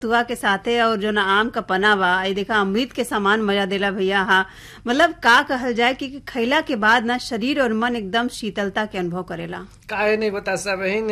तुआ के साथे और जो ना आम का पना बा ये देखा अमृत के समान मजा देला भैया हाँ मतलब का कहल जाए कि खैला के बाद ना शरीर और मन एकदम शीतलता के अनुभव करेला काहे नहीं बता सा बहन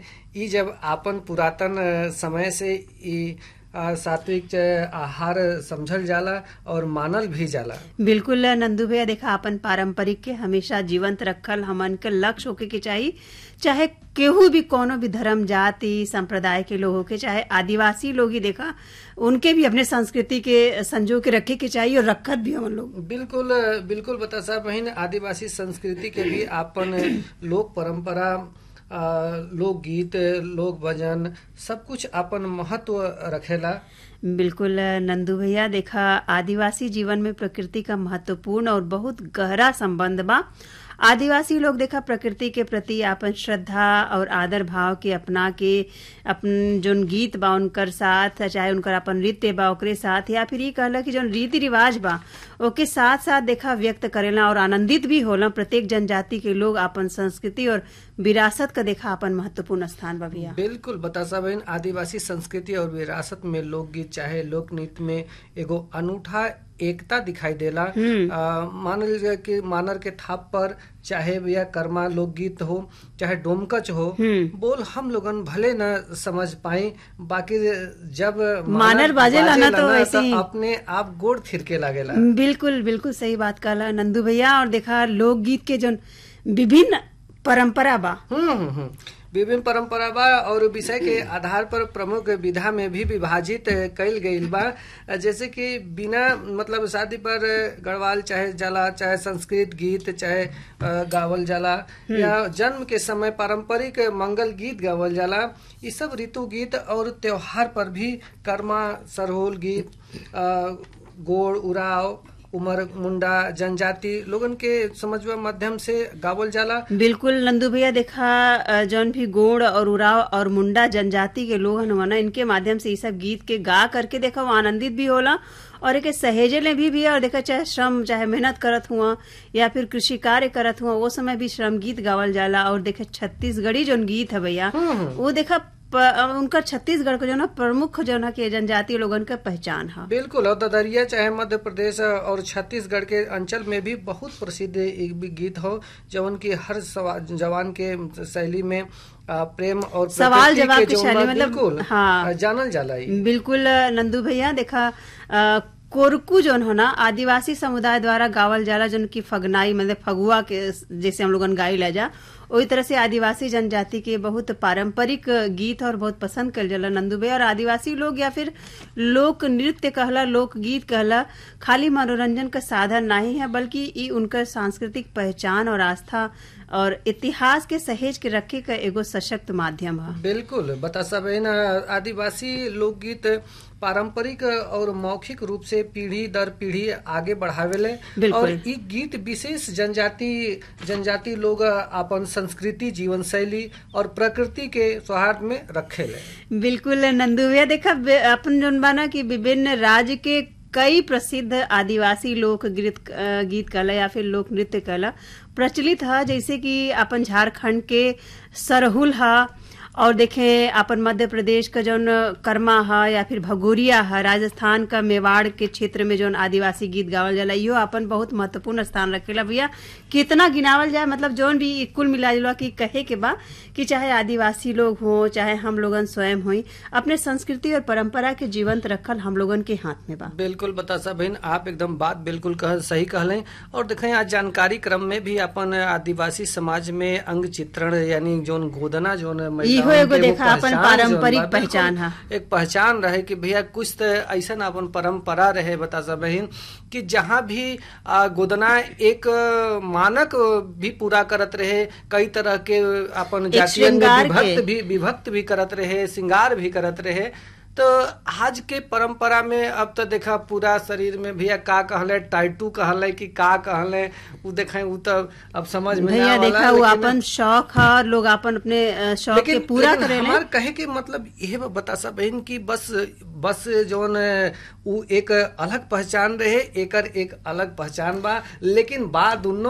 ई जब आपन पुरातन समय से ई आ, सात्विक च- आहार समझल जाला और मानल भी जाला बिल्कुल नंदू भैया देखा अपन पारंपरिक के हमेशा जीवंत रखल हमन के लक्ष्य होके के चाहिए चाहे केहू भी कोनो भी धर्म जाति संप्रदाय के लोग होके चाहे आदिवासी लोग ही देखा उनके भी अपने संस्कृति के संजो के रखे के चाहिए और रखत भी हमन लोग बिल्कुल बिल्कुल बता सा बहन आदिवासी संस्कृति के भी आपन लोक परंपरा आ, लोकगीत लोक भजन सब कुछ आपन महत्व रखेला बिल्कुल नंदू भैया देखा आदिवासी जीवन में प्रकृति का महत्वपूर्ण और बहुत गहरा संबंध बा आदिवासी लोग देखा प्रकृति के प्रति आपन श्रद्धा और आदर भाव के अपना के अपन जोन गीत बा उनकर साथ चाहे उनकर अपन नृत्य बा ओकरे साथ या फिर ये कहला कि जोन रीति रिवाज बा ओके साथ साथ देखा व्यक्त करेला और आनंदित भी होला प्रत्येक जनजाति के लोग अपन संस्कृति और विरासत का देखा अपन महत्वपूर्ण स्थान बा भैया बिल्कुल बता सा बहन आदिवासी संस्कृति और विरासत में लोकगीत चाहे लोक नृत्य में एगो अनूठा एकता दिखाई देला आ, मानल जाए कि मानर के थाप पर चाहे भैया कर्मा लोकगीत हो चाहे डोमकच हो बोल हम लोगन भले न समझ पाए बाकी जब मानर बाजेला ना तो वैसे ही। अपने आप गोड़ थिरके लागेला बिल्कुल बिल्कुल सही बात कहला नंदू भैया और देखा लोकगीत के जो विभिन्न परंपरा बा हम्म हम्म, हम्म। विभिन्न परंपरा बा और विषय के आधार पर प्रमुख विधा में भी विभाजित कईल गईल बा जैसे कि बिना मतलब शादी पर गढ़वाल चाहे जाला चाहे संस्कृत गीत चाहे अ, गावल जाला या जन्म के समय पारंपरिक मंगल गीत गावल जाला ये सब ऋतु गीत और त्योहार पर भी कर्मा सरहोल गीत अ, गोड़ उड़ाव उमर मुंडा जनजाति लोगन के समझवा माध्यम से गावल जाला बिल्कुल नंदू भैया देखा अ, जौन भी गोड़ और उराव और मुंडा जनजाति के लोग हनुमाना इनके माध्यम से ये सब गीत के गा करके देखा वो आनंदित भी होला और एक सहेजले भी भी है और देखा चाहे श्रम चाहे मेहनत करत हुआ या फिर कृषि कार्य करत हुआ वो समय भी श्रम गीत गावल जाला और देखे छत्तीसगढ़ी जोन गीत है भैया वो देखा प- उनका छत्तीसगढ़ का जो ना प्रमुख जो ना के जनजातीय लोगन का पहचान है बिल्कुल और ददरिया चाहे मध्य प्रदेश और छत्तीसगढ़ के अंचल में भी बहुत प्रसिद्ध एक भी गीत हो जवन की हर सवा- जवान के शैली में आ, प्रेम और सवाल प्रकृति जवाब के की जौन शैली बा, मतलब, बिल्कुल हाँ। आ, जानल जाला ई। बिल्कुल नंदू भैया देखा अ, कोरकू जोन हो ना आदिवासी समुदाय द्वारा गावल जाला जोन की फगनाई मतलब फगुआ के जैसे हम लोगन गाई ले जा वही तरह से आदिवासी जनजाति के बहुत पारंपरिक गीत और बहुत पसंद कल जाला नंदू भैया और आदिवासी लोग या फिर लोक नृत्य कहला लोक गीत कहला खाली मनोरंजन का साधन नहीं है बल्कि ई उनकर सांस्कृतिक पहचान और आस्था और इतिहास के सहेज के रखे का एगो सशक्त माध्यम है बिल्कुल बता सब आदिवासी लोकगीत पारंपरिक और मौखिक रूप से पीढ़ी दर पीढ़ी आगे बढ़ावेले बिल्कुल। और ई गीत विशेष जनजाति जनजाति लोग अपन संस्कृति जीवन शैली और प्रकृति के सौहार्द में रखेले बिल्कुल नंदू भैया देखा बे- अपन जोन बाना कि विभिन्न राज्य के कई प्रसिद्ध आदिवासी लोक गीत अ, गीत कला या फिर लोक नृत्य कला प्रचलित है जैसे कि अपन झारखंड के सरहुल है और देखें अपन मध्य प्रदेश का जौन कर्मा है या फिर भगोरिया है राजस्थान का मेवाड़ के क्षेत्र में जौन आदिवासी गीत गावल जाला इहो अपन बहुत महत्वपूर्ण स्थान रखेला भैया कितना गिनावल जाए मतलब जौन भी कुल मिला जुला की कहे के बा कि चाहे आदिवासी लोग हों चाहे हम लोगन स्वयं होई अपने संस्कृति और परंपरा के जीवंत रखल हम लोगन के हाथ में बा बिल्कुल बता सा बहन आप एकदम बात बिल्कुल कह सही कहलें और देखें आज जानकारी क्रम में भी अपन आदिवासी समाज में अंग चित्रण यानी जोन गोदना जोन महिलाओं इहो एगो के वो देखा अपन पहचान जोन पारंपरिक बा, बिल्कुल पहचान हा। एक पहचान रहे कि भैया कुछ तो ऐसा अपन परंपरा रहे बता सा बहन कि जहाँ भी आ, गोदना एक आ, मानक भी पूरा करत रहे कई तरह के अपन एक जातियन में श्रृंगार के। विभक्त भी विभक्त भी करत रहे श्रृंगार भी करत रहे तो आज के परंपरा में अब तो देखा पूरा शरीर में भैया का कहले टाइटू कहले कि का कहले उ देखे उ तो अब समझ में भैया ना वाला, देखा वो लेकिन- अपन शौक है और लोग अपन अपने अ, शौक के लेकिन पूरा लेकिन करेले हमार कहे के मतलब यह बता सा बहन की बस बस जोन उ एक अलग पहचान रहे एकर एक अलग पहचान बा लेकिन बा दोनों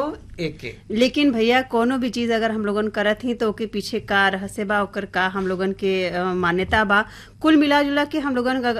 एक के लेकिन भैया कोनो भी चीज अगर हम लोगन करत ही तो ओके पीछे का रहस्य बा ओकर का हम लोगन के अ, मान्यता बा कुल मिला जुला के हम लोगन